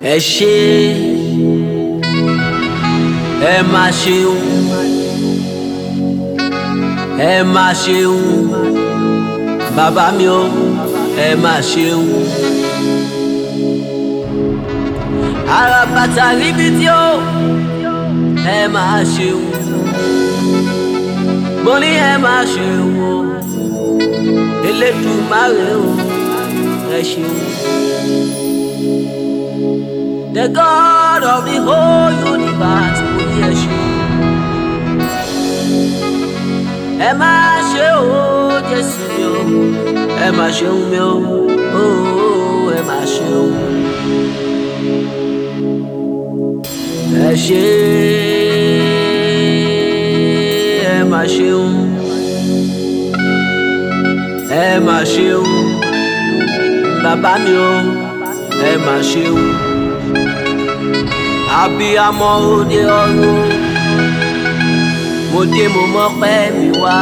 ẹ ṣé ẹ má ṣeun ẹ má ṣeun bàbá mi o ẹ má ṣeun àràbàtà ríbi tí ó ẹ má ṣeun mo ní ẹ má ṣeun o Elédùmarè o ẹ ṣeun. The God of the whole universe mo ní ẹ ṣeun. ẹ má ṣe o Jésù mi o ẹ má ṣeun mi o ooo ẹ má ṣeun. ẹ ṣé ẹ má ṣeun ẹ má ṣeun bàbá mi o ẹ má ṣeun abiyamọ òde ọ̀run mo dé mo mọ́pẹ́ mi wá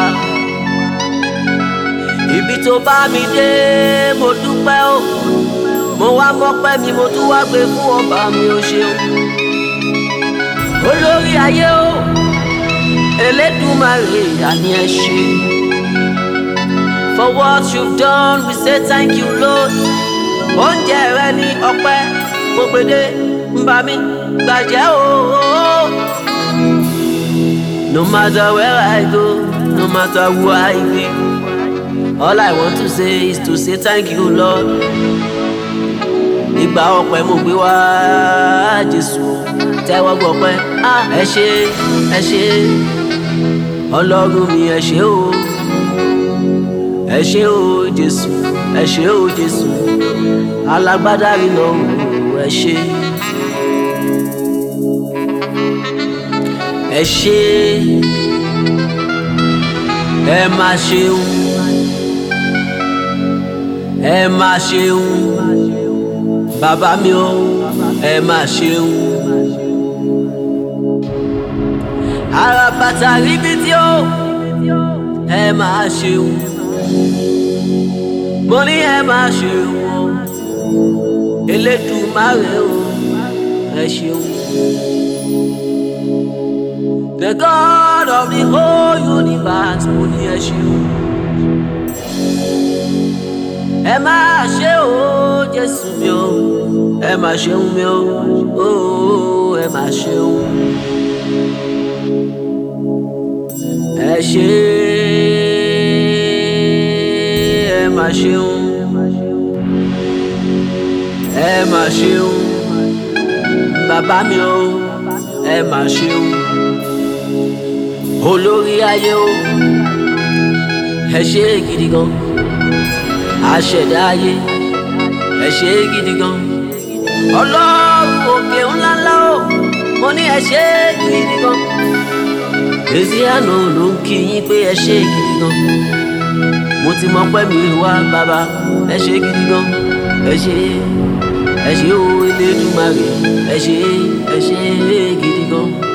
ibi tó bá mi dé mo dúpẹ́ o mo wá mọ́pẹ́ mi mo tún wá gbé fún ọba mi o ṣeun olórí ayé o Elédùmarè àní ẹ ṣé. For what you've done, we say thank you, Lord. Oúnjẹ rẹ ní ọpẹ́ gbogbede ń bá mi gbàjẹ́ ooo. No matter where I go, no matter who I be, all I want to say is to say thank you, Lord. Ìgbà ọpẹ́ mo gbé wá Jésù tẹ́wọ́ gbọpẹ́. Ah, ẹ ṣé ẹ ṣé Ọlọ́run mi ẹ ṣé o ẹ ṣé o jésù ẹ ṣé o jésù alágbádá iná o ẹ ṣé ẹ ṣé ẹ má ṣeun ẹ má ṣeun bàbá mi o ẹ má ṣeun àràbàtà ríbi tí ó ẹ má ṣeun mo ní ẹ máa ṣe wọn Elédùmarè o ẹ ṣeun. The God of the whole universe mo ní ẹ ṣeun. ẹ máa ṣe o Jésù mi o ẹ máa ṣeun mi o ooo ẹ máa ṣeun. ẹ ṣe ẹ má ṣeun ẹ má ṣeun bàbá mi o ẹ má ṣeun olórí ayé o ẹ ṣe gidi gan aṣẹ̀dá ayé ẹ ṣe gidi gan ọlọ́run òkè ńláńlá o mo ní ẹ ṣe gidi gan èsì àná ló ń kí yín pé ẹ ṣe gidi gan mo ti mọ pẹ́ mi wá bàbá ẹ ṣe gidi gan ẹ ṣe ẹ ṣe o Elédùmarè ẹ ṣe ẹ ṣe gidi gan.